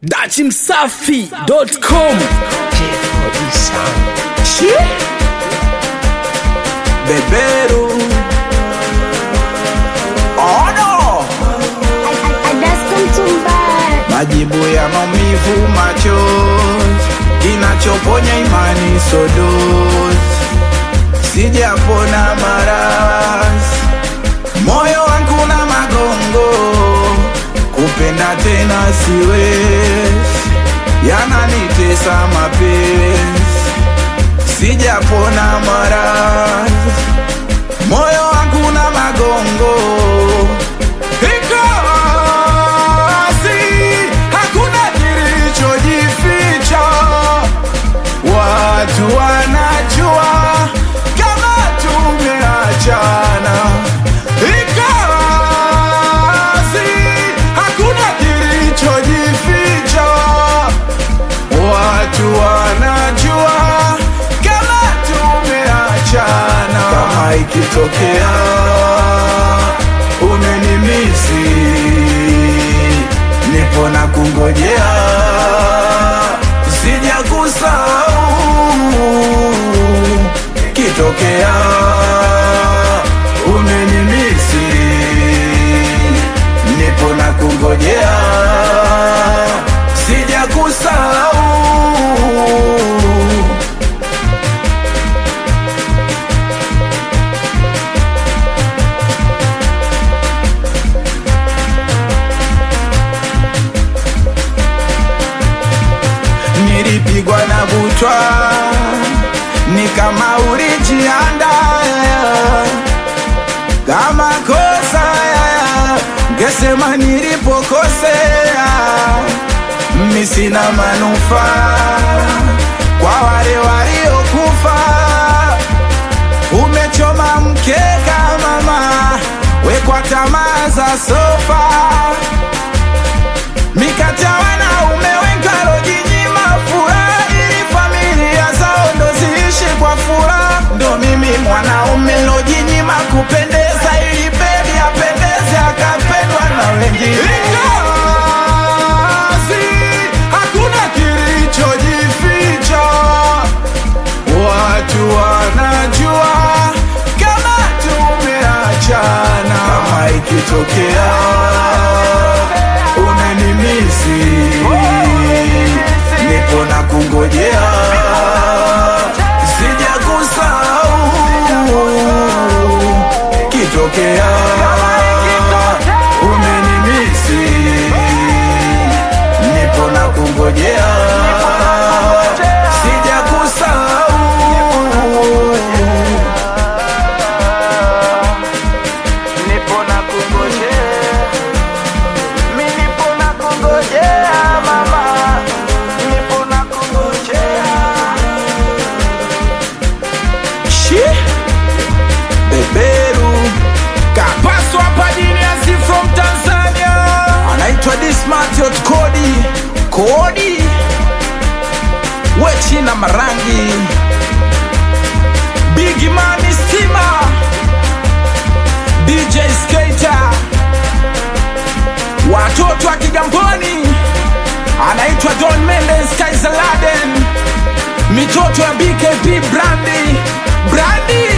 dachimsafi.com beberu ono majibu ya maumivu machozi kinachoponya imani sodozi sijapona maradhi moyo wangu na magongo kupenda tena siwezi yananitesa mapenzi sijapona maradhi moyo wangu na magongo Ingawazi, hakuna kilichojificha watu wanajua kama tumeachana Ingawazi, hakuna kilichojificha watu wanajua kama tumeachana kama ikitokea umenimisi nipo na kungojea sija kusahau kitokea umenimisi nipo na kungojea sija kusahau nilipigwa na butwa ni kama ulijianda kama kosa ngesema nilipokosea mi sina manufaa kwa wale waliokufa umechoma mkeka mama wekwa tamaa za sofa mikata wanaume wenkarojinyima furaha ili familia zao ndo ziishi kwa furaha ndo mimi mwanaume lojinyima kupendeza ili bebi apendeze akapendwa na wengine Ingawazi, hakuna kilichojificha watu wanajua kama tumeachana kama ikitokea unanimisi nipo na kungojea sija kusahau kitokea umenimisi nipo na kungojea sija kusahau nipo na kungojea mi nipo na kungojea mama nipo na kungojea shi beberu kapaswa padiniasi from tanzania anaitwa dismatiot kodi kodi wechina marangi bigimani stima dj skater watoto wa Kigamboni, anaitwa Don Mendes Kaisaladen, mitoto ya BKP Brandi Brandi